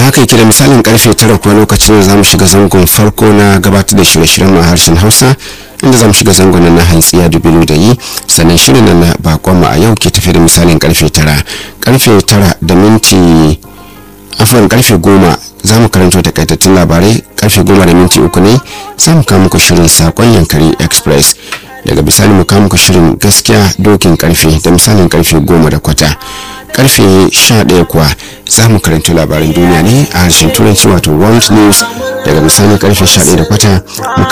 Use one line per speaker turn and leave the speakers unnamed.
haka yake da misalin karfe tara kuwa lokacin da zamu shiga zangon farko na gabatar da shirye-shiryen a harshen hausa inda zamu shiga zangon na hantsiya dubilu da yi sannan shirin nan na bakon a yau ke tafi da misalin karfe tara karfe tara da minti afuwan karfe goma za mu karanto takaitattun labarai karfe goma da minti uku ne za mu kawo muku shirin sakon yankari express daga bisani mu kawo muku shirin gaskiya dokin karfe da misalin karfe goma da kwata karfe 11 kuwa za mu karanto labaran duniya ne a harshen turanci wato world news daga misalin karfe 11 da kwata